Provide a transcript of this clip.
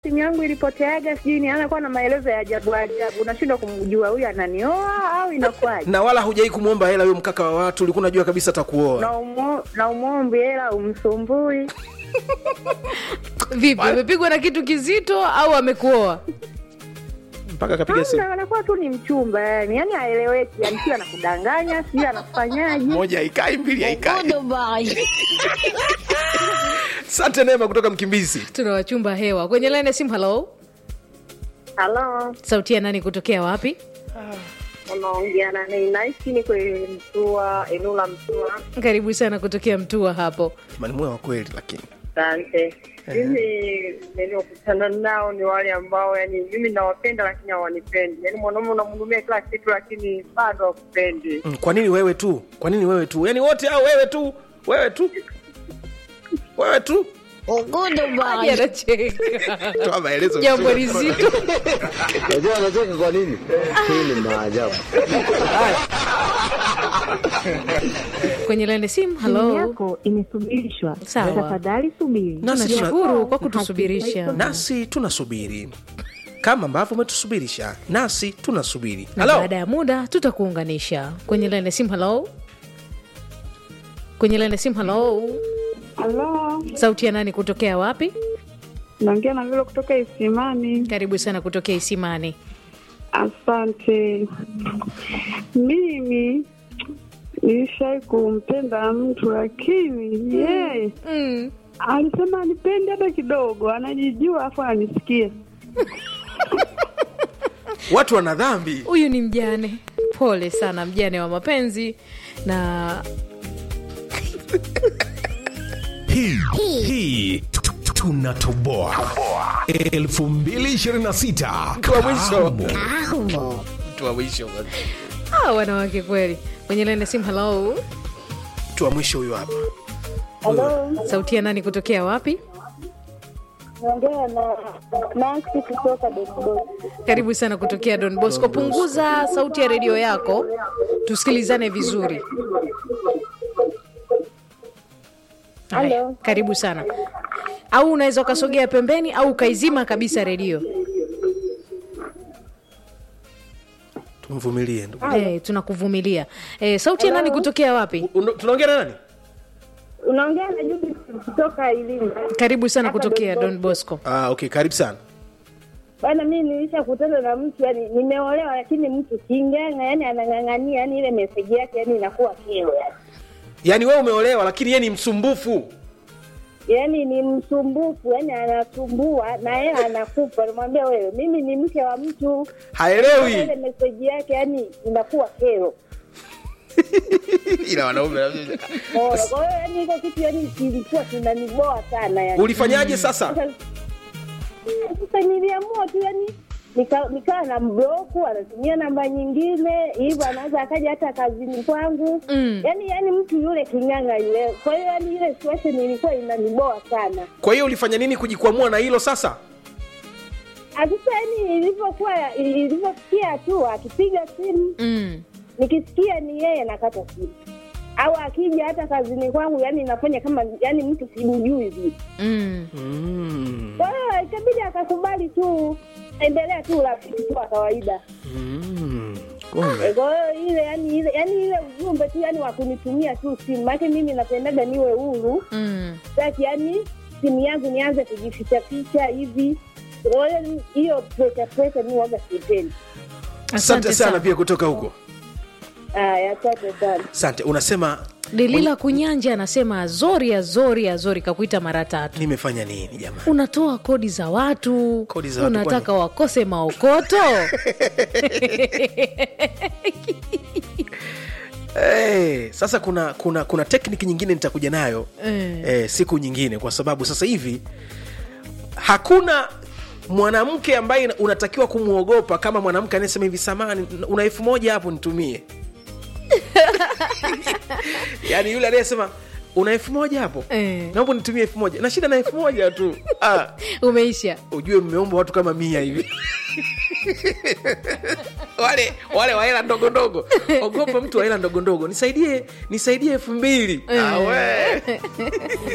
simu yangu ilipoteaga, sijui ni anakuwa na maelezo ya ajabu ajabu, unashindwa kumjua huyu ananioa au inakuwaje? na wala hujai kumwomba hela huyo mkaka wa watu ulikuwa unajua kabisa atakuoa na umo, na umwombi hela umsumbui. vipi umepigwa na kitu kizito au amekuoa mpaka akapiga simu Hamna, anakuwa tu ni mchumba yani, yani haeleweki, yani sio anakudanganya, sijui anakufanyaje. moja haikai mbili haikai sante neema kutoka mkimbizi tuna wachumba hewa kwenye laini ya simu halo Halo, sauti ya nani kutokea wapi unaongea na nini? Naishi ni kwenye Mtua, eneo la Mtua. karibu sana kutokea mtua hapo manimue wa kweli lakini Asante. Mimi niliokutana nao ni wale ambao yani mimi nawapenda lakini hawanipendi. Yani mwanaume unamhudumia kila kitu lakini bado hakupendi. mm, kwa nini wewe tu kwa nini wewe tu yaani wote au wewe tu wewe tu wewe tu Hadi anacheka toa maelezo jambo vizuri. lizito Unajua anacheka kwa nini? Hii ni maajabu. kwenye laini ya simu Simu halo yako imesubirishwa. Sawa. Tafadhali subiri. Nasi tuna- tunashukuru kwa kutusubirisha nasi tunasubiri kama ambavyo umetusubirisha nasi tunasubiri na halo baada ya muda tutakuunganisha kwenye laini ya simu halo kwenye laini ya simu halo Halo, sauti ya nani kutokea wapi naongea na vile kutoka Isimani. karibu sana kutokea isimani Asante. Mimi nilishai kumpenda mtu lakini yeye mm. alisema anipende hata kidogo, anajijua afu ananisikia. watu wana dhambi huyu ni mjane pole sana mjane wa mapenzi na hii hii tu- tu- tunatoboa 2026 Mtu wa mwisho. Kamu. mtu wa mwisho ah, wanawake kweli kwenye laini ya simu halo mtu wa mwisho huyo hapa Halo, sauti ya nani kutokea wapi naongea na Maxi kutoka Dodoma. karibu sana kutokea don bosco punguza sauti ya redio yako tusikilizane vizuri Haya, Halo. karibu sana au unaweza ukasogea pembeni au ukaizima kabisa redio tumvumilie ndugu hey, tunakuvumilia hey, sauti ya nani kutokea wapi Uno- tunaongea na nani Unaongea na Judith kutoka Ilinga. karibu sana Hapa kutokea Don don bosco ah, okay karibu sana Bana, mimi nilishakutana na mtu yani, nimeolewa lakini mtu kinganga, yani anang'ang'ania, yani ile meseji yake yani inakuwa kero yani. yaani wewe umeolewa lakini yeye ni msumbufu yani ni msumbufu, yani anasumbua na yeye anakupa. Namwambia wewe, mimi ni mke wa mtu, ile haelewi meseji yake yani inakuwa kero. ila wanaume Unaona? Kwa hiyo yani hiko kitu yani kilikuwa kinaniboa sana yani. ulifanyaje sasa Sasa sasa niliamua tu yani nika- nikawa na mbloku, anatumia namba nyingine hivyo, anaweza akaja hata kazini kwangu Mm. yani yani mtu yule king'anga yule. Kwa hiyo yani ile situation ilikuwa inaniboa sana. kwa hiyo ulifanya nini kujikwamua na hilo sasa Ah, Sasa yani ilivyokuwa ilivyofikia hatua akipiga simu mm. nikisikia ni yeye nakata simu, au akija hata kazini kwangu, yani nafanya kama yani mtu simjui vile. Mm. mm. Kwa hiyo ikabidi akakubali tu, endelea tu urafiki tu wa kawaida. Mm. kumbe Kwa hiyo ile yani ile yani ile ujumbe tu yani wa kunitumia tu simu, maana mimi napendaga niwe huru, Mm. sasa yani simu yangu nianze kujificha ficha hivi. Kwa hiyo hiyo pressure pressure mimi waga sipendi. asante sana pia kutoka huko Aya, asante sana. asante unasema delila kunyanja anasema azori azori azori kakuita mara tatu nimefanya nini jamani unatoa kodi za watu Kodi za watu unataka wakose maokoto hey, sasa kuna kuna kuna tekniki nyingine nitakuja nayo Eh. eh, siku nyingine kwa sababu sasa hivi hakuna mwanamke ambaye unatakiwa kumwogopa kama mwanamke anayesema hivi samani una elfu moja hapo nitumie yaani yule anayesema una elfu moja hapo Eh. naomba nitumie elfu moja na shida na elfu moja tu ah, umeisha ujue mmeomba watu kama mia hivi wale wale wa hela ndogo ndogo ogopa mtu wa hela ndogo ndogo nisaidie nisaidie elfu mbili ah, we.